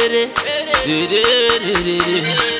Dede, dede, dede, dede.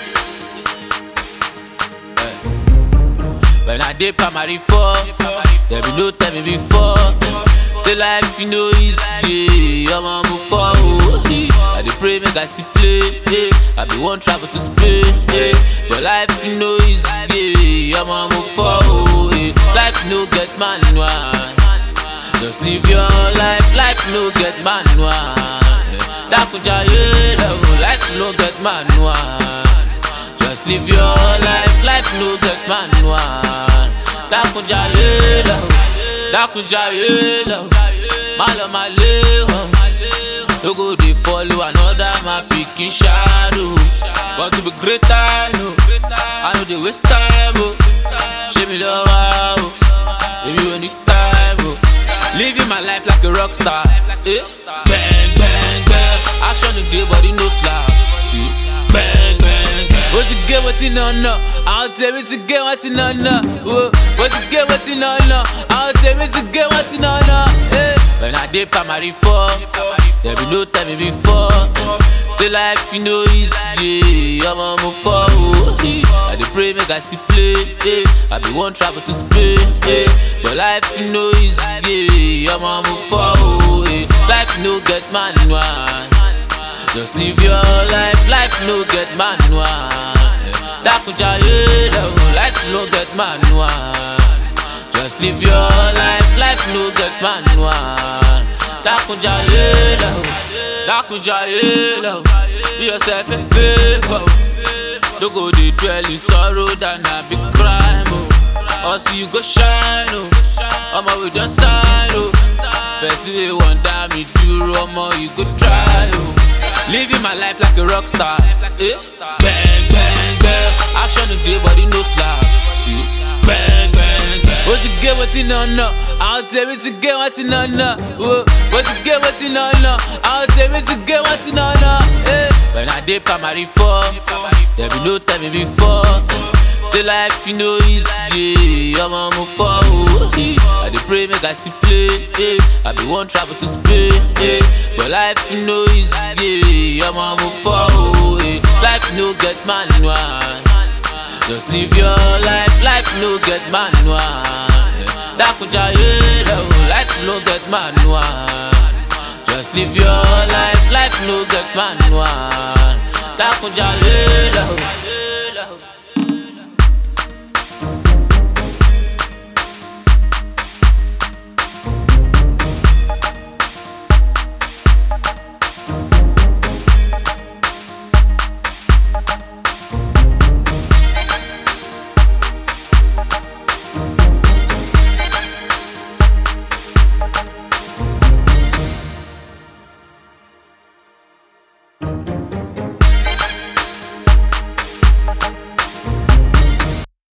When I did primary four, there be no tell me before. Say life you know easy, I'm on move forward. eh. I dey pray make I see play, eh. I be one travel to Spain, eh. but life you know easy, I'm on move forward. eh. Life no get manual, just live your life. Life no get manual. eh. Dakuja yeah, life no get manual. Just live your life, life no get manual. Dakunja yelo, dakunja yelo, malo maleho. No go dey follow another my pikin shadow. Want to be great I know, I know dey waste time oh. Show me love oh, baby when the time oh. Living my life like a rock star, eh? Bang bang bang, action today body no slack. eh. Bang bang bang. What's the game? What's in on no? I'll tell me to get what's in on no. Whoa. What's the game? What's in on no? I'll tell me to get what's in on no. Eh. When I did primary four, there be no time me before. Say life you know easy, I'm on move forward. eh. I dey pray make I see play, eh. I be one travel to Spain, eh. but life you know easy, I'm on move forward. eh. Life no get manual. Just live your life, life no get manual. Dakuja yeah, life no get manual. Just live your life, life no get manual. Dakuja yeah, Dakuja yeah, be yourself a favor. Don't go dey dwell in sorrow than a big crime. Oh. Also you go shine, oh. Omo we just sign, oh. Person wey wan die me duro, omo you go try, oh. Living my life like a rock star. Eh? Bang, bang, bang. Action today, body no slack. Eh? Bang, bang, bang. What's the game? What's in on no? I'll tell me to get what's in on no. Whoa. What's the game? What's in on no? I'll tell me to get what's in on no. Eh? When I did primary four, there be no time me before. Say life you know easy, I'm on move forward. eh. I dey pray make I see play, eh. I be one travel to Spain, eh. but life you know easy, I'm on move forward. eh. Life no get manual, just live your life. Life no get manual. eh. Dakuja yelo, life no get manual. Just live your life, life no get manual. Dakuja yelo.